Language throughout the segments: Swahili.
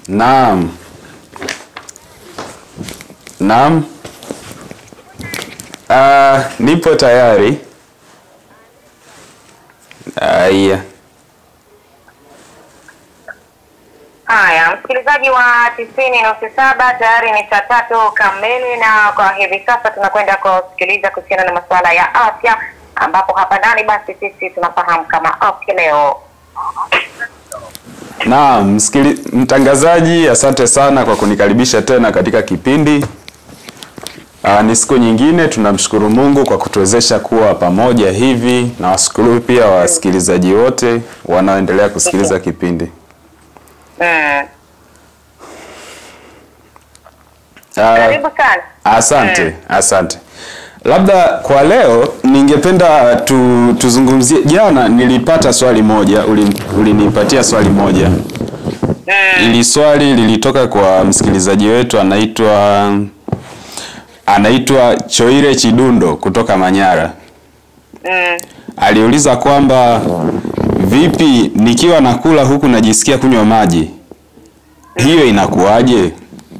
Naam. Naam. Ah, nipo tayari. Aya. Haya, msikilizaji wa tisini nusu saba, tayari ni saa tatu kamili, na kwa hivi sasa tunakwenda kusikiliza kuhusiana na masuala ya afya, ambapo hapa ndani basi sisi tunafahamu kama afya leo. Naam, msikili, mtangazaji, asante sana kwa kunikaribisha tena katika kipindi. Aa, ni siku nyingine, tunamshukuru Mungu kwa kutuwezesha kuwa pamoja hivi, na washukuru pia wasikilizaji wote wanaoendelea kusikiliza kipindi. Mm. Aa, Karibu sana. Asante, asante. Labda kwa leo ningependa tu, tuzungumzie. Jana nilipata swali moja, uli- ulinipatia swali moja. Ili swali lilitoka kwa msikilizaji wetu anaitwa anaitwa Choire Chidundo kutoka Manyara. Mm. Aliuliza kwamba vipi nikiwa nakula huku najisikia kunywa maji, hiyo inakuwaje?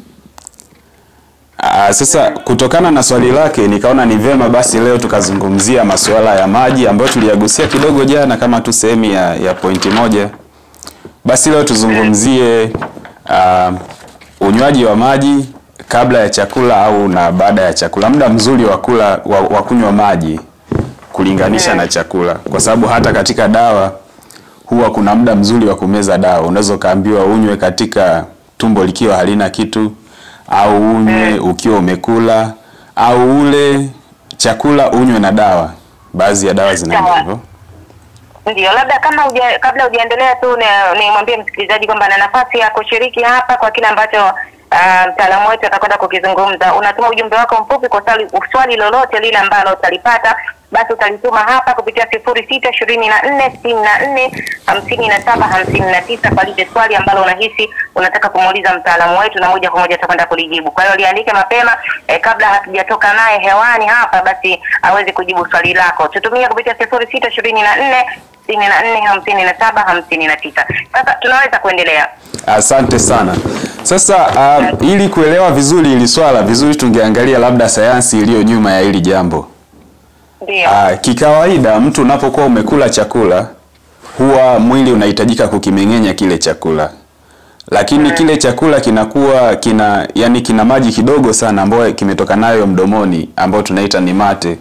Aa, sasa kutokana na swali lake nikaona ni vema basi leo tukazungumzia masuala ya maji ambayo tuliyagusia kidogo jana kama tu sehemu ya, ya pointi moja. Basi leo tuzungumzie uh, unywaji wa maji kabla ya chakula au na baada ya chakula, muda mzuri wa kula wa, wa kunywa maji kulinganisha na chakula, kwa sababu hata katika dawa huwa kuna muda mzuri wa kumeza dawa. Unaweza ukaambiwa unywe katika tumbo likiwa halina kitu, au unywe ukiwa umekula, au ule chakula unywe na dawa. Baadhi ya dawa zinaenda Sawa. hivyo. Ndio, labda kama uja, kabla hujaendelea tu ni- nimwambie msikilizaji kwamba ana nafasi ya kushiriki hapa kwa kile ambacho ah, mtaalamu wetu atakwenda kukizungumza. Unatuma ujumbe wako mfupi kwa swali, swali lolote lile ambalo utalipata basi utalituma hapa kupitia sifuri sita ishirini na nne sitini na nne hamsini na saba hamsini na tisa kwa lile swali ambalo unahisi unataka kumuuliza mtaalamu wetu, na moja kwa moja atakwenda kulijibu. Kwa hiyo liandike mapema eh, kabla hatujatoka naye hewani hapa, basi aweze kujibu swali lako. Tutumie kupitia sifuri sita ishirini na nne sitini na nne hamsini na saba hamsini na tisa. Sasa tunaweza kuendelea. Asante sana. Sasa uh, ili kuelewa vizuri hili swala vizuri, tungeangalia labda sayansi iliyo nyuma ya hili jambo. Ndio. Uh, kikawaida mtu unapokuwa umekula chakula huwa mwili unahitajika kukimeng'enya kile chakula, lakini kile chakula kinakuwa kina yani kina maji kidogo sana ambayo kimetoka nayo mdomoni ambayo tunaita ni mate.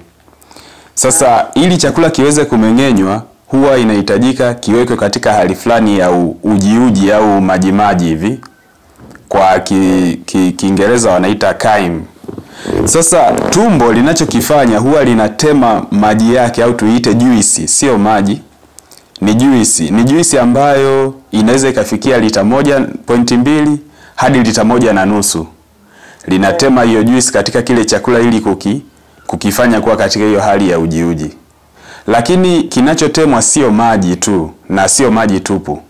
Sasa ili chakula kiweze kumeng'enywa huwa inahitajika kiwekwe katika hali fulani ya u- ujiuji au majimaji hivi, kwa ki, ki, Kiingereza wanaita chyme. Sasa tumbo linachokifanya huwa linatema maji yake au tuiite juisi, sio maji, ni juisi. Ni juisi ambayo inaweza ikafikia lita moja pointi mbili hadi lita moja na nusu. Linatema hiyo juisi katika kile chakula ili kuki, kukifanya kuwa katika hiyo hali ya ujiuji. Lakini kinachotemwa sio maji tu na sio maji tupu.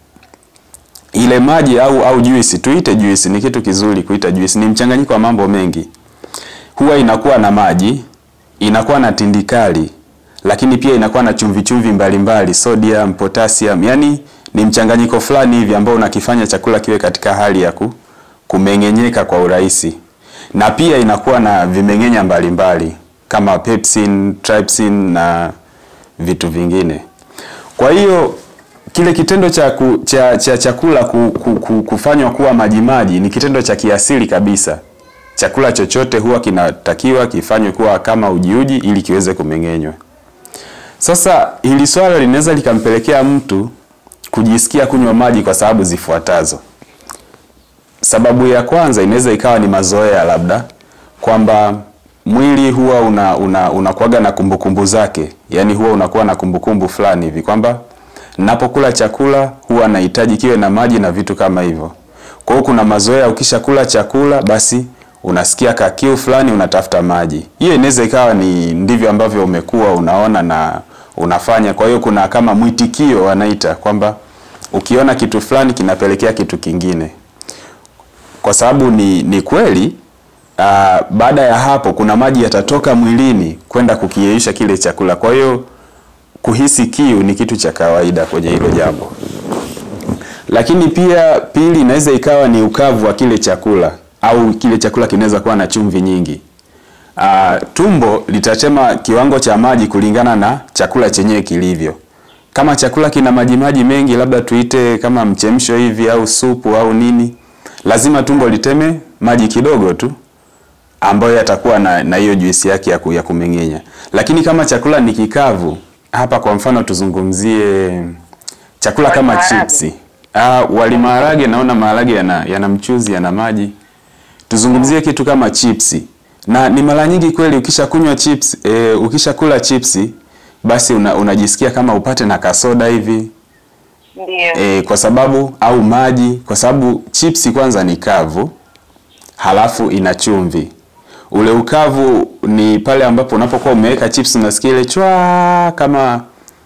Ile maji au au juisi, tuite juisi, ni kitu kizuri kuita juisi, ni mchanganyiko wa mambo mengi huwa inakuwa na maji, inakuwa na tindikali, lakini pia inakuwa na chumvi chumvi mbalimbali, sodium, potassium, yani ni mchanganyiko fulani hivi ambao unakifanya chakula kiwe katika hali ya ku, kumeng'enyeka kwa urahisi, na pia inakuwa na vimeng'enya mbalimbali kama pepsin, trypsin na vitu vingine. Kwa hiyo kile kitendo cha, ku, cha, cha chakula ku, ku, ku, kufanywa kuwa majimaji ni kitendo cha kiasili kabisa. Chakula chochote huwa kinatakiwa kifanywe kuwa kama ujiuji ili kiweze kumeng'enywa. Sasa hili swala linaweza likampelekea mtu kujisikia kunywa maji kwa sababu zifuatazo. Sababu ya kwanza inaweza ikawa ni mazoea, labda kwamba mwili huwa una, una, unakuwaga na kumbukumbu zake, yaani huwa unakuwa na kumbukumbu fulani hivi kwamba napokula chakula huwa nahitaji kiwe na maji na vitu kama hivyo. Kwa hiyo kuna mazoea, ukishakula chakula basi unasikia kakiu fulani, unatafuta maji. Hiyo inaweza ikawa ni ndivyo ambavyo umekuwa unaona na unafanya. Kwa hiyo kuna kama mwitikio wanaita kwamba ukiona kitu fulani kinapelekea kitu kingine, kwa sababu ni, ni kweli uh, baada ya hapo kuna maji yatatoka mwilini kwenda kukiyeyusha kile chakula. Kwa hiyo kuhisi kiu ni kitu cha kawaida kwenye hilo jambo. Lakini pia pili, inaweza ikawa ni ukavu wa kile chakula au kile chakula kinaweza kuwa na chumvi nyingi. Ah, tumbo litatema kiwango cha maji kulingana na chakula chenyewe kilivyo. Kama chakula kina maji maji mengi, labda tuite kama mchemsho hivi au supu au nini, lazima tumbo liteme maji kidogo tu ambayo yatakuwa na na hiyo juisi yake ya, ku, ya kumeng'enya. Lakini kama chakula ni kikavu, hapa kwa mfano tuzungumzie chakula Wali kama maharage. chipsi. Ah, wali maharage naona maharage yana, yana mchuzi yana maji. Tuzungumzie kitu kama chipsi. Na ni mara nyingi kweli ukishakunywa chips, e, ukishakula chipsi basi una, unajisikia kama upate na kasoda hivi Ndio. e, kwa sababu au maji kwa sababu chipsi kwanza ni kavu halafu ina chumvi. Ule ukavu ni pale ambapo unapokuwa umeweka chips unasikia ile chwa kama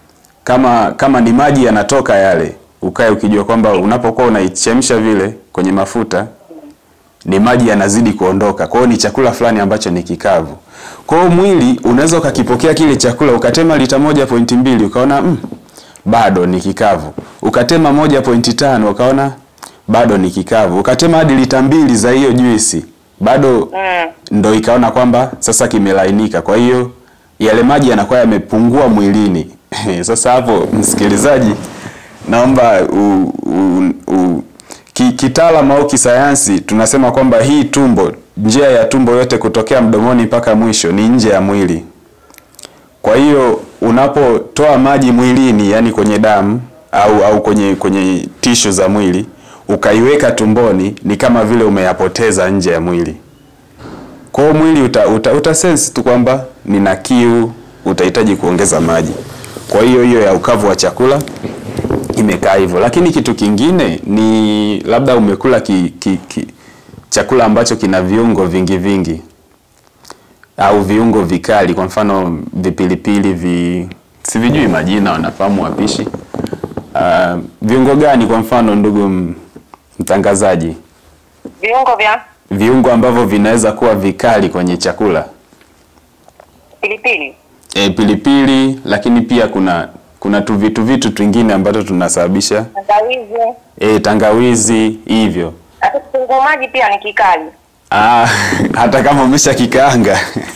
kama kama ni maji yanatoka yale, ukae ukijua kwamba unapokuwa unaichemsha vile kwenye mafuta ni maji yanazidi kuondoka. Kwa hiyo ni chakula fulani ambacho ni kikavu. Kwa hiyo mwili unaweza ukakipokea kile chakula ukatema lita moja pointi mbili ukaona mm, bado ni kikavu. Ukatema moja pointi tano ukaona bado ni kikavu. Ukatema hadi lita mbili za hiyo juisi bado Mm. ndo ikaona kwamba sasa kimelainika. Kwa hiyo yale maji yanakuwa yamepungua mwilini. Sasa hapo, msikilizaji, naomba u, u, u, ki, kitaalamu au kisayansi tunasema kwamba hii tumbo, njia ya tumbo yote kutokea mdomoni mpaka mwisho ni nje ya mwili. Kwa hiyo unapotoa maji mwilini, yani kwenye damu au au kwenye kwenye tishu za mwili ukaiweka tumboni, ni kama vile umeyapoteza nje ya mwili. Kwa hiyo mwili uta, uta, uta sense tu kwamba nina kiu, utahitaji kuongeza maji. Kwa hiyo hiyo ya ukavu wa chakula imekaa hivyo, lakini kitu kingine ni labda umekula ki, ki, ki, chakula ambacho kina viungo vingi vingi au viungo vikali, kwa mfano vipilipili vi sivijui majina, wanafahamu wapishi. Uh, viungo gani kwa mfano, ndugu m- mtangazaji? Viungo vya Viungo ambavyo vinaweza kuwa vikali kwenye chakula pilipili. e, pilipili, lakini pia kuna kuna tu vitu vitu twingine ambacho tunasababisha Tangawizi. e, tangawizi hivyo. Hata kitunguu maji pia ni kikali. Ah, hata kama umesha kikaanga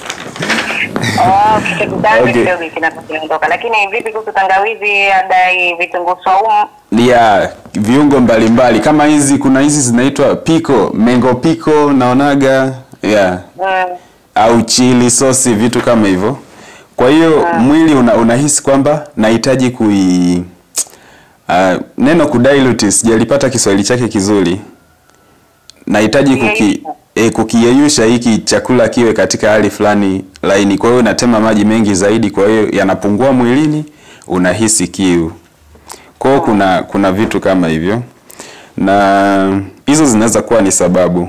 Oh, kikikutana Okay. kidogo kinakuwa kinaondoka. Lakini vipi kuhusu tangawizi, adai vitunguu saumu? ya viungo mbalimbali kama hizi, kuna hizi zinaitwa piko mengo piko naonaga yeah. Mm. au chili sosi vitu kama hivyo. Kwa hiyo mwili una, unahisi kwamba nahitaji kui uh, neno kudilute sijalipata Kiswahili chake kizuri. Nahitaji kuki Kuyeyusha. e, kukiyeyusha hiki chakula kiwe katika hali fulani laini. Kwa hiyo natema maji mengi zaidi, kwa hiyo yanapungua mwilini, unahisi kiu. Kwa hiyo kuna kuna vitu kama hivyo, na hizo zinaweza kuwa ni sababu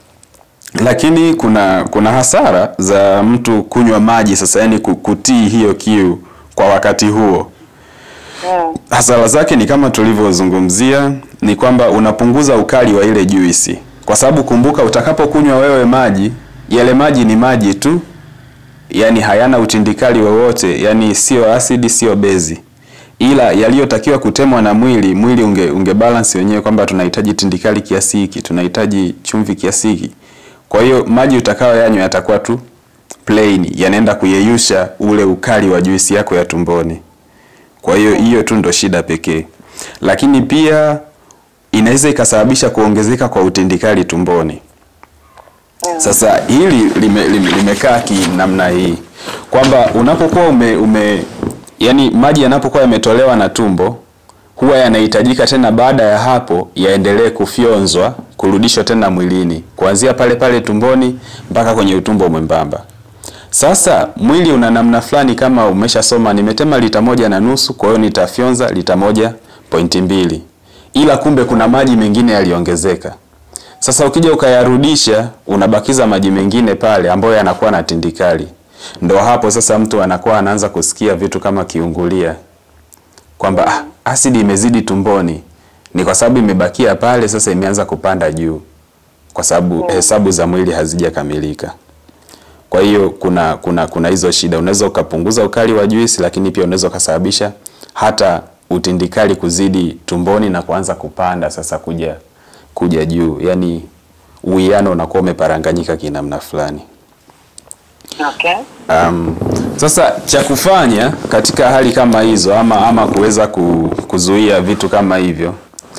lakini kuna kuna hasara za mtu kunywa maji sasa, yani ku- kutii hiyo kiu kwa wakati huo. Mm. Hasara zake ni kama tulivyozungumzia, ni kwamba unapunguza ukali wa ile juisi, kwa sababu kumbuka, utakapokunywa wewe maji, yale maji ni maji tu, yani hayana utindikali wowote, yani sio asidi, sio bezi, ila yaliyotakiwa kutemwa na mwili, mwili unge, unge balance wenyewe kwamba tunahitaji tindikali kiasi hiki, tunahitaji chumvi kiasi hiki. Kwa hiyo maji utakayoyanywa yatakuwa tu plain, yanaenda kuyeyusha ule ukali wa juisi yako ya tumboni. Kwa hiyo hiyo tu ndo shida pekee, lakini pia inaweza ikasababisha kuongezeka kwa utindikali tumboni. Sasa hili lime, lime, limekaa kinamna hii kwamba unapokuwa ume, ume yani maji yanapokuwa yametolewa na tumbo huwa yanahitajika tena baada ya hapo yaendelee kufyonzwa kurudishwa tena mwilini kuanzia pale pale tumboni mpaka kwenye utumbo mwembamba. Sasa mwili una namna fulani, kama umeshasoma nimetema lita moja na nusu, kwa hiyo nitafyonza lita moja pointi mbili, ila kumbe kuna maji mengine yaliongezeka. Sasa ukija ukayarudisha, unabakiza maji mengine pale ambayo yanakuwa na tindikali. Ndo hapo sasa mtu anakuwa anaanza kusikia vitu kama kiungulia, kwamba ah, asidi imezidi tumboni. Ni kwa sababu imebakia pale, sasa imeanza kupanda juu, kwa sababu hesabu za mwili hazijakamilika. Kwa hiyo kuna kuna kuna hizo shida. Unaweza ukapunguza ukali wa juisi, lakini pia unaweza ukasababisha hata utindikali kuzidi tumboni na kuanza kupanda sasa kuja kuja juu, yaani uwiano unakuwa umeparanganyika kinamna fulani. Okay. Um, sasa cha kufanya katika hali kama hizo ama ama kuweza ku, kuzuia vitu kama hivyo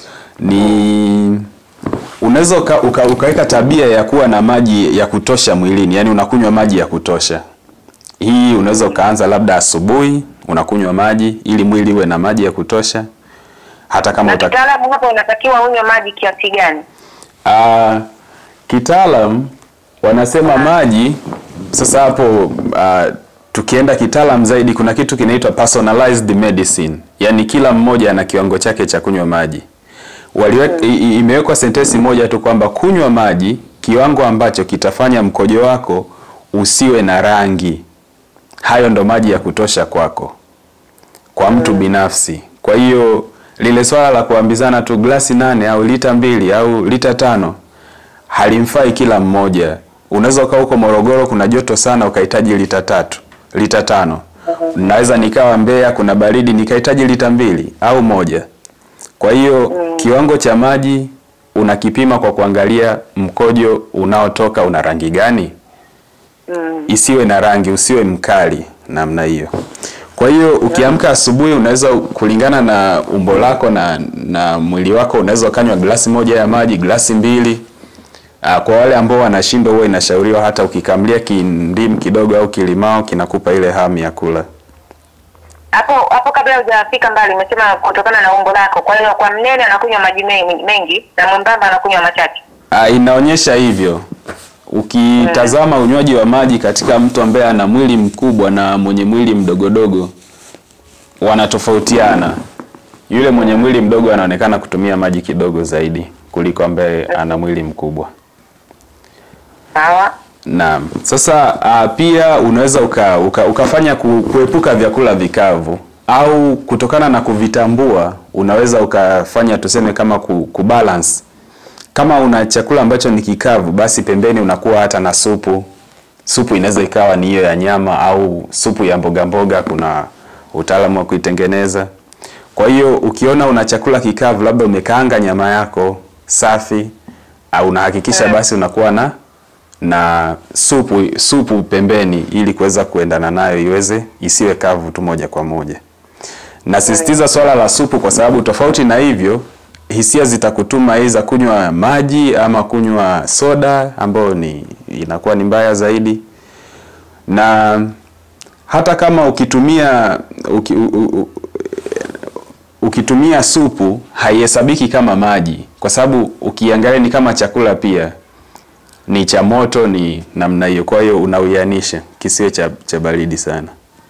ni unaweza uka, uka, ukaweka tabia ya kuwa na maji ya kutosha mwilini, yani unakunywa maji ya kutosha. Hii unaweza ukaanza labda asubuhi unakunywa maji ili mwili uwe na maji ya kutosha, hata kama Na uta, kitaalamu hapo unatakiwa unywe maji kiasi gani? Uh, kitaalam wanasema maji sasa hapo uh, tukienda kitaalam zaidi kuna kitu kinaitwa personalized medicine, yaani kila mmoja ana kiwango chake cha kunywa maji. Waliweka, i- i- imewekwa sentensi moja tu kwamba kunywa maji kiwango ambacho kitafanya mkojo wako usiwe na rangi. Hayo ndo maji ya kutosha kwako kwa mtu binafsi. Kwa hiyo lile swala la kuambizana tu glasi nane au lita mbili au lita tano halimfai kila mmoja. Unaweza ukawa huko Morogoro kuna joto sana ukahitaji lita tatu, lita tano. Naweza nikawa Mbeya kuna baridi nikahitaji lita mbili au moja. Kwa hiyo kiwango cha maji unakipima kwa kuangalia mkojo unaotoka una rangi gani isiwe na rangi, usiwe mkali namna hiyo. Kwa hiyo ukiamka asubuhi, unaweza kulingana na umbo lako na, na mwili wako, unaweza ukanywa glasi moja ya maji, glasi mbili. Ah, Kwa wale ambao wanashindwa, huwa inashauriwa hata ukikamlia kindimu kidogo au kilimao, kinakupa ile hamu ya kula. Hapo hapo kabla hujafika mbali umesema kutokana na umbo lako. Kwa hiyo kwa mnene anakunywa maji mengi, mengi na mwembamba anakunywa machache. Ah, inaonyesha hivyo. Ukitazama unywaji wa maji katika mtu ambaye ana mwili mkubwa na mwenye mwili mdogodogo wanatofautiana. Yule mwenye mwili mdogo anaonekana kutumia maji kidogo zaidi kuliko ambaye ana mwili mkubwa. Sawa. Naam. Sasa uh, pia unaweza uka, uka, ukafanya ku, kuepuka vyakula vikavu au kutokana na kuvitambua unaweza ukafanya tuseme kama ku, kubalance. Kama una chakula ambacho ni kikavu, basi pembeni unakuwa hata na supu. Supu inaweza ikawa ni hiyo ya nyama au supu ya mboga mboga, kuna utaalamu wa kuitengeneza. Kwa hiyo ukiona una chakula kikavu, labda umekaanga nyama yako safi, au unahakikisha basi unakuwa na na supu supu pembeni ili kuweza kuendana nayo iweze isiwe kavu tu moja kwa moja. Nasisitiza swala la supu kwa sababu tofauti na hivyo hisia zitakutuma aidha kunywa maji ama kunywa soda ambayo ni inakuwa ni mbaya zaidi. Na hata kama ukitumia uki, u, u, u, ukitumia supu haihesabiki kama maji kwa sababu ukiangalia ni kama chakula pia ni cha moto ni namna hiyo. Kwa hiyo unauianisha kisiwe cha, cha baridi sana.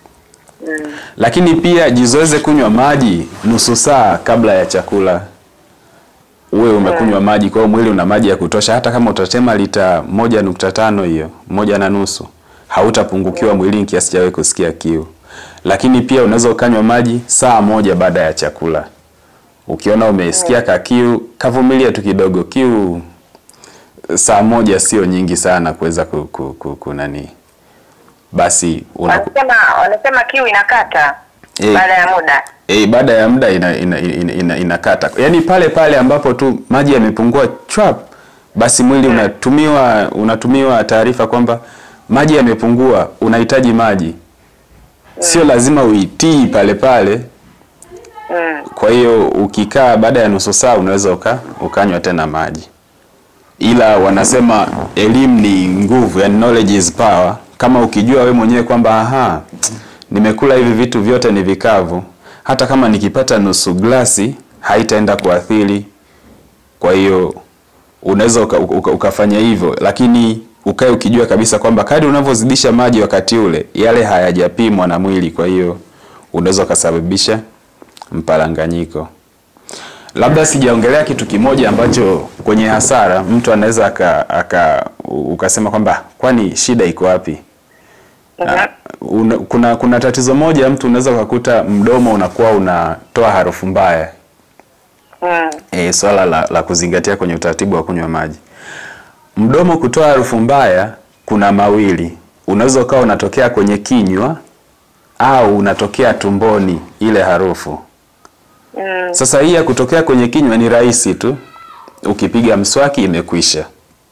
Lakini pia jizoeze kunywa maji nusu saa kabla ya chakula, uwe umekunywa maji. Kwa hiyo mwili una maji ya kutosha, hata kama utatema lita moja nukta tano hiyo moja na nusu hautapungukiwa mwilini kiasi cha wewe kusikia kiu. Lakini pia unaweza ukanywa maji saa moja baada ya chakula. Ukiona umesikia kakiu, kavumilia tu kidogo. Kiu saa moja sio nyingi sana kuweza ku, ku, ku, ku nani basi una, Wanasema wanasema kiu inakata Eh. baada ya muda. eh, baada ya muda ina, ina, ina, ina, inakata yaani pale pale ambapo tu maji yamepungua chwap basi mwili unatumiwa unatumiwa taarifa kwamba maji yamepungua unahitaji maji sio lazima uitii pale pale Mm. kwa hiyo ukikaa baada ya nusu saa unaweza uka, ukanywa tena maji ila wanasema elimu ni nguvu, yani knowledge is power. Kama ukijua we mwenyewe kwamba aha, nimekula hivi vitu vyote ni vikavu, hata kama nikipata nusu glasi haitaenda kuathiri. Kwa hiyo unaweza uka, uka, ukafanya hivyo, lakini ukae ukijua kabisa kwamba kadri unavyozidisha maji wakati ule, yale hayajapimwa na mwili, kwa hiyo unaweza ukasababisha mparanganyiko. Labda sijaongelea kitu kimoja ambacho kwenye hasara mtu anaweza aka, aka ukasema kwamba kwani shida iko wapi? Ah, una, kuna kuna tatizo moja, mtu unaweza ukakuta mdomo unakuwa unatoa harufu mbaya. Mm. E, swala la, la kuzingatia kwenye utaratibu wa kunywa maji. Mdomo kutoa harufu mbaya kuna mawili, unaweza ukawa unatokea kwenye kinywa au unatokea tumboni ile harufu Mm. Sasa hii ya kutokea kwenye kinywa ni rahisi tu, ukipiga mswaki imekwisha.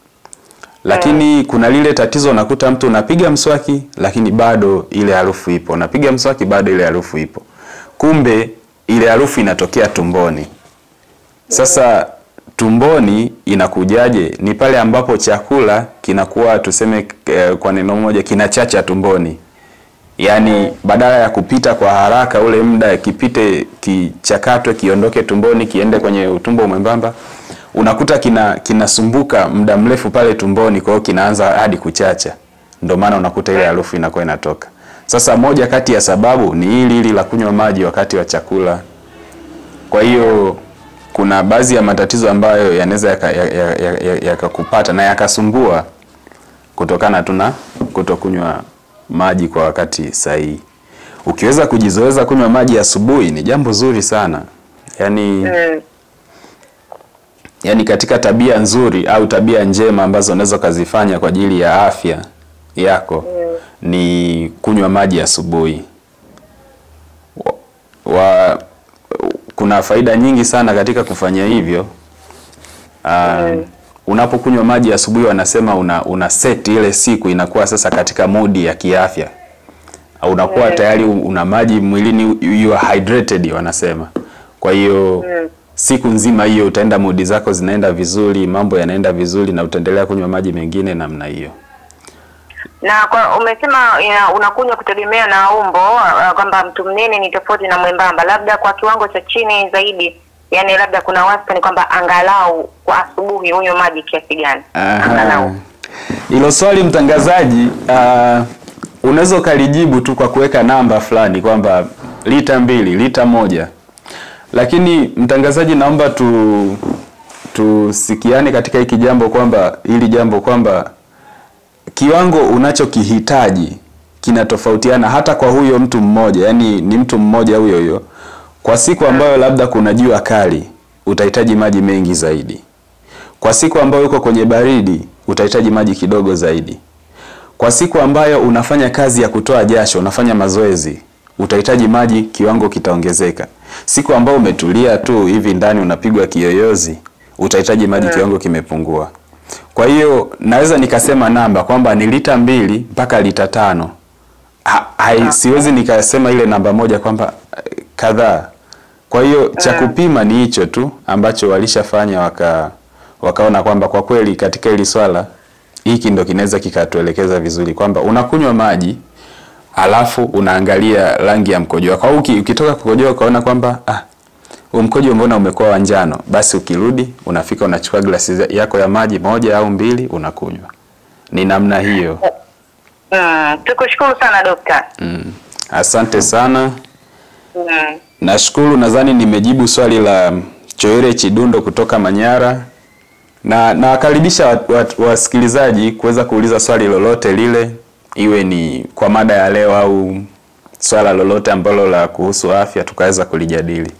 Lakini kuna lile tatizo, unakuta mtu unapiga mswaki lakini bado ile harufu ipo, unapiga mswaki bado ile harufu ipo, kumbe ile harufu inatokea tumboni. Sasa tumboni inakujaje? Ni pale ambapo chakula kinakuwa tuseme, eh, kwa neno moja, kinachacha tumboni yaani badala ya kupita kwa haraka ule muda kipite kichakatwe kiondoke tumboni kiende kwenye utumbo mwembamba unakuta kina kinasumbuka muda mrefu pale tumboni kwa hiyo kinaanza hadi kuchacha ndio maana unakuta ile harufu inakuwa inatoka sasa moja kati ya sababu ni hili hili la kunywa maji wakati wa chakula kwa hiyo kuna baadhi ya matatizo ambayo yanaweza yakakupata yaka, yaka, yaka yakakupata na yakasumbua kutokana tu na kutokunywa maji kwa wakati sahihi. Ukiweza kujizoeza kunywa maji asubuhi ni jambo zuri sana. Yaani Mm. yaani katika tabia nzuri au tabia njema ambazo unaweza ukazifanya kwa ajili ya afya yako ni kunywa maji asubuhi. Wa, wa, kuna faida nyingi sana katika kufanya hivyo. Uh, unapokunywa maji asubuhi wanasema una, una set ile siku inakuwa sasa katika modi ya kiafya. Au unakuwa tayari una maji mwilini you are hydrated wanasema. Kwa hiyo siku nzima hiyo utaenda modi zako zinaenda vizuri, mambo yanaenda vizuri na utaendelea kunywa maji mengine namna hiyo. Na kwa umesema ina- unakunywa kutegemea na umbo uh, kwamba mtu mnene ni tofauti na mwembamba, labda kwa kiwango cha chini zaidi, yani labda kuna wastani kwamba angalau kwa asubuhi unywe maji kiasi gani? Aha. Angalau. Hilo swali mtangazaji, uh, unaweza ukalijibu tu kwa kuweka namba fulani kwamba lita mbili, lita moja, lakini mtangazaji, naomba tu tusikiane katika hiki jambo kwamba hili jambo kwamba kiwango unachokihitaji kinatofautiana hata kwa huyo mtu mmoja, yani ni mtu mmoja huyo huyo. Kwa siku ambayo labda kuna jua kali utahitaji maji mengi zaidi. Kwa siku ambayo uko kwenye baridi utahitaji maji kidogo zaidi. Kwa siku ambayo unafanya kazi ya kutoa jasho, unafanya mazoezi, utahitaji maji, kiwango kitaongezeka. Siku ambayo umetulia tu hivi ndani unapigwa kiyoyozi, utahitaji maji, kiwango kimepungua. Kwa hiyo naweza nikasema namba kwamba ni lita mbili mpaka lita tano. Ha, hai, siwezi nikasema ile namba moja kwamba eh, kadhaa. Kwa hiyo cha kupima ni hicho tu ambacho walishafanya waka wakaona kwamba kwa kweli katika hili swala hiki ndo kinaweza kikatuelekeza vizuri kwamba unakunywa maji alafu unaangalia rangi ya mkojo wako. Au uki- ukitoka kukojoa ukaona kwamba ah, huu mkojo mbona umekuwa wa njano, basi ukirudi unafika unachukua glasi za- yako ya maji moja au mbili unakunywa. Ni namna hiyo. Mm. Tukushukuru sana dokta. Mm. Asante sana. Mm. Nashukuru, nadhani nimejibu swali la Choere Chidundo kutoka Manyara, na nawakaribisha wa- wa- wasikilizaji kuweza kuuliza swali lolote lile, iwe ni kwa mada ya leo au swala lolote ambalo la kuhusu afya tukaweza kulijadili.